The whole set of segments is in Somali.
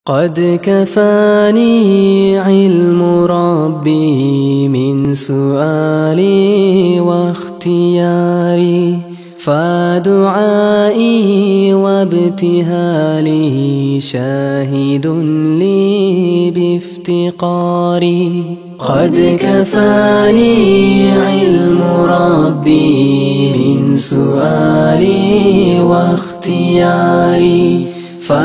قد كفاني علم ربي من سؤالي واختياري فدعائي وابتهالي شاهد لي بافتقاري قد كفاني علم ربي من سؤالي واختياري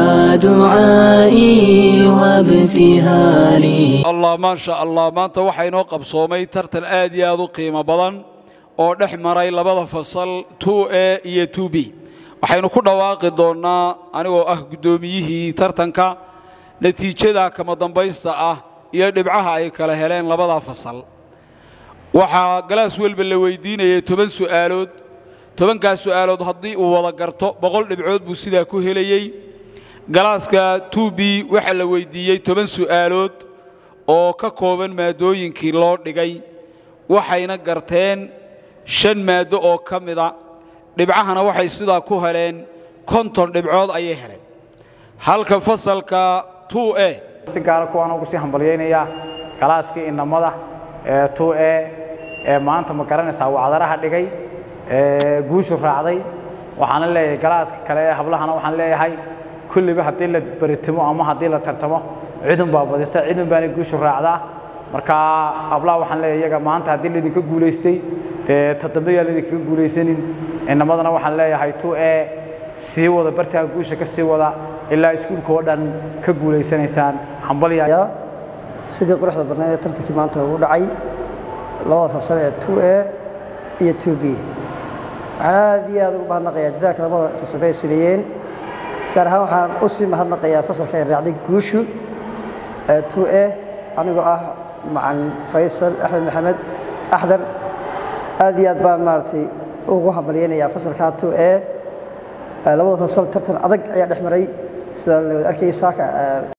فدعائي وابتهالي allah maasha allah maanta waxaa inoo qabsoomay tartan aad iyo aad u qiimo badan oo dhex maray labada fasal a iyo b waxaynu ku dhawaaqi doonnaa anigoo ah guddoomiyihii tartanka natiijada kama dambaysta ah iyo dhibcaha ay kala heleen labada fasal waxaa galaas welba la weydiinayay toban su'aalood tobankaas su'aalood haddii uu wada garto boqol dhibcood buu sidaa ku helayey galaaska b waxaa la weydiiyey toban su'aalood oo ka kooban maadooyinkii loo dhigay waxayna garteen shan maaddo oo ka mida dhibcahana waxay sidaa ku heleen konton dhibcood ayay heleen halka fasalka e si gaara kuwaan ugu sii hambalyaynayaa galaaskii inamada ee e ee maanta ma garanaysaa wacdaraha dhigay ee guushu raacday waxaana leeyahay galaaska kale ee hablahana waxaan leeyahay kulliba haddii la baritimo ama haddii la tartamo cidun baa badisa cidun baana guushu raacdaa marka hablaha waxaan leeyahay iyaga maanta haddii laydinka guulaystay dee toddobayaa laydinkaga guulaysanin inamadana waxaan leeyahay tu e sii wada bartaa guusha ka sii wada ilaa iskuulka oo dhan ka guulaysanaysaan hambalya sidii quruxda badnayd ee tartankii maanta ugu dhacay labada fasal ee a iyo b waxaan aad iyo aad ugu mahadnaqayaa dadaalka labada fasal ay sameeyeen gaar ahaan waxaan u sii mahadnaqayaa fasalka ay raacday guushu a anigoo ah macalin faysal axmed maxamed axdar aad iyo aad baan maaragtay ugu hambalyaynayaa fasalka a labada fasal tartan adag ayaa dhex maray sida la wada arkayay saaka